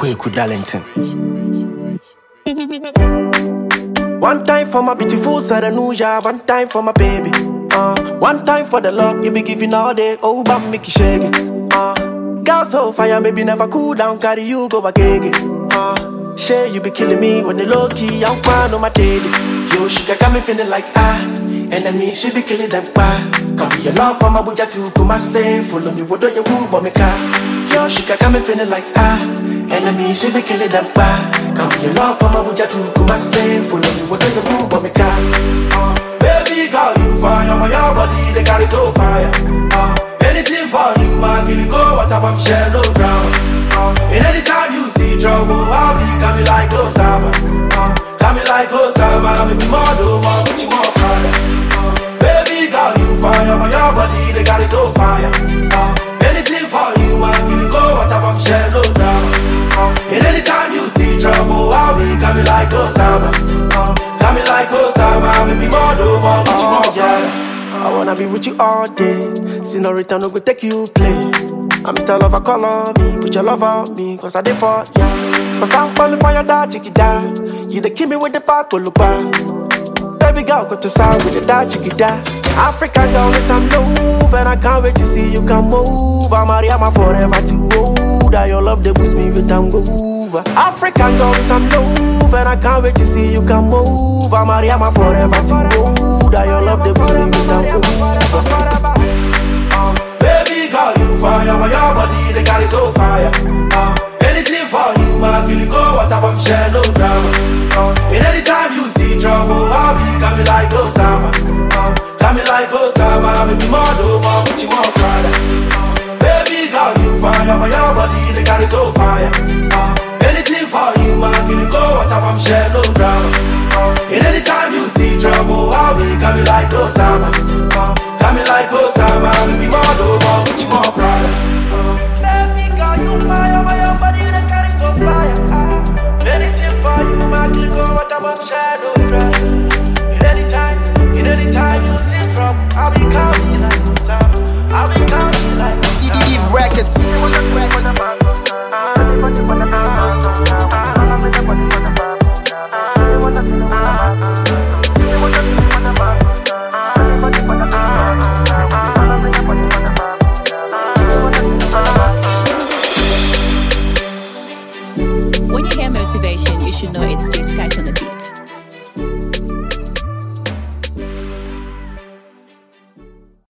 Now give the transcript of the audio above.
Kweku Darlington. One time for my beautiful Saranuja, one time for my baby. Uh, one time for the love you be giving all day. Oh, but make you shake it. Uh, girl so fire, baby never cool down, carry you go back again. Uh, share you be killing me when the low key, I'm fine on my daily. Yo, she got me feeling like ah, enemy she be killing them pa. Come be your love for my buja to come my say, follow me, what do you woo, but me car. Yo, she got me feeling like ah, enemy she be killing them pa. Come be your love for my buja to come my say, follow me, what do you woo, but me car. Uh, baby girl, you fire, my your body they carry so fire. Uh, anything for you, man, kill you go, what up, I'm share no ground. Uh, and anytime you see trouble, I'll be coming like Osama. Uh, coming like Osama, make me more do more, what you more fire. Uh, baby girl, you fire, my your body they got it so fire. Uh, anything for you, man, kill you go, what up, I'm share no ground. Uh, and anytime you see trouble, I'll be coming like Osama. Uh, coming like Osama, make me more do more, what you more fire. I wanna be with you all day. Senorita, no go take you play. I'm still lover, call on me. Put your love on me, cause I did for ya. Cause I'm falling for your dad, chicky da. You the kill me with the back, Baby girl, go to sound with the dad, chicky da. African girl, is I'm love, and I can't wait to see you come over. Mariama forever too old. Your love, they boost me with tango over. African girl, is I'm love, and I can't wait to see you come over. Mariama forever too old. Your love, they boost me with tango over. Uh, baby girl, you fire, my your body, they got it so fire. Uh, anything for you, man, kill you go, what up, I'm share no drama. Uh, and anytime you see trouble, I'll be coming like Osama. Uh, coming like Osama, make me more do more, what you want, Friday. Uh, baby girl, you fire, my your body, they got it so fire. Uh, anything for you, man, kill you go, what up, I'm share no drama. Uh, and anytime you see trouble, I'll be coming like Osama. Uh, coming like Osama, make me more do more, what you want, brother. Uh, baby girl, you fire, my your body, they carry so fire. Uh, anything for you, man, kill you go, what up, I'm share no drama. And anytime, and anytime you see trouble, I'll be coming.